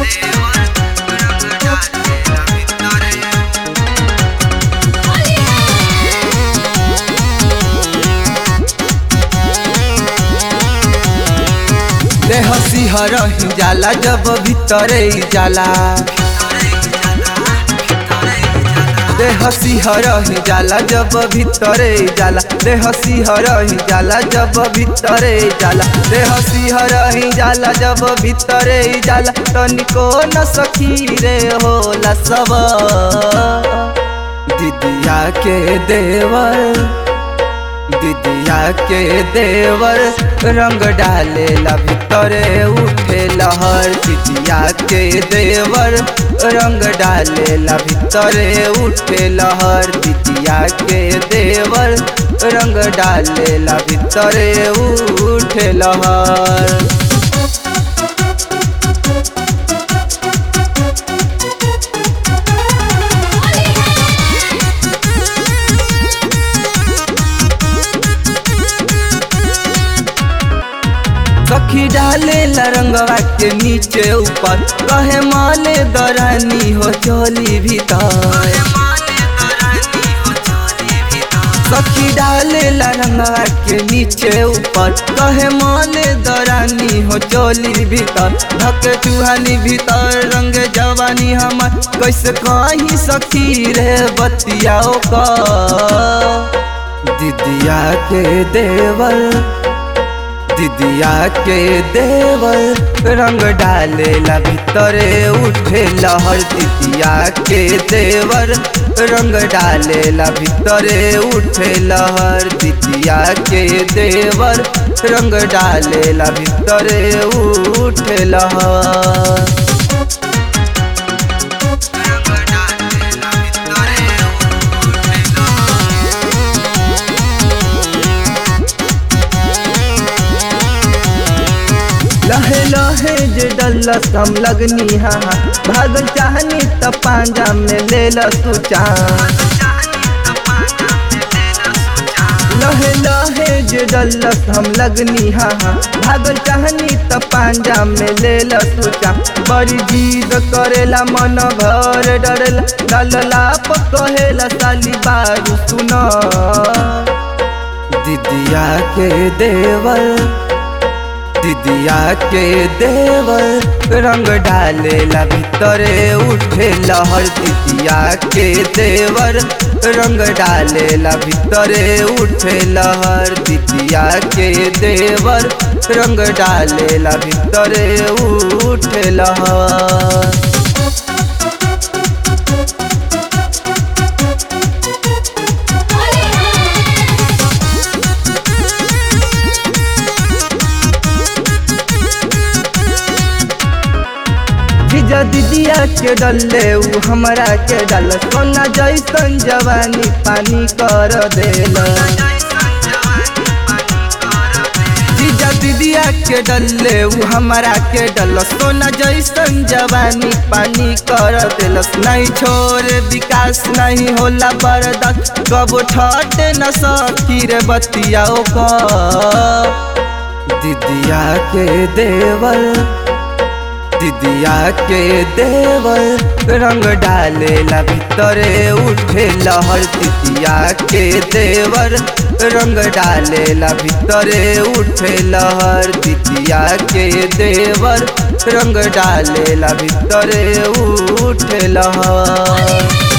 देह सिहर ही जाला जब भीतरे जाला देह सिहर ही जाला जब भीतरे जाला देह सिहर ही जाला जब भीतरे जाला देह सिहर ही जाला जब भीतरे जाला तनिको न सखी रे होला सब दिदिया के देवर दिदिया के देवर रंग डालेला भीतरे उठे लहर दिदिया के देवर रंग डालेला भीतरे उठे लहर दिदिया के देवर रंग डालेला भीतरे उठे लहर सखी डाले रंगवा के नीचे ऊपर कहे माले दरानी हो चोली भीतर सखी डाले रंगवा के नीचे ऊपर कहे माले दरानी हो चोली भीतर धक चूहानी भीतर रंग जवानी हमर कैसे कहीं सखी रे बतियाओ का दिदिया के देवर दिदिया के देवर रंग डालेला भीतरे उठे लहर दिदिया के देवर रंग डालेला भीतरे उठे लहर दिदिया के देवर रंग डालेला भीतरे उठे लहर लहे लहे जे डल्लस हम लगनी हा भागल चाहनी त पांजा में ले ल तू लहे लहे जे डल्लस हम लगनी हा भागल चाहनी त पांजा में ले ल तू बड़ी जीद करेला मन भर डरेला डलला पकहेला साली बारू सुन दिदिया के देवर दिदिया के देवर रंग डालेला भीतरे उठे लहर दिदिया के देवर रंग डालेला भीतरे उठे लहर दिदिया के देवर रंग डालेला भीतरे उठे लहर जीजा दीदिया के डले उ हमरा के डल सोना जैसन जवानी पानी कर देल जीजा दीदिया के डले उ हमरा के डल सोना जैसन जवानी पानी कर देल नहीं छोड़ विकास नहीं होला बर्दाश्त कबो ठटे न सकी रे बतियाओ का दीदिया के देवर दिदिया के देवर रंग डालेला भीतरे उठे लहर दिदिया के देवर रंग डालेला भीतरे उठे लहर दिदिया के देवर रंग डालेला भीतरे उठे लहर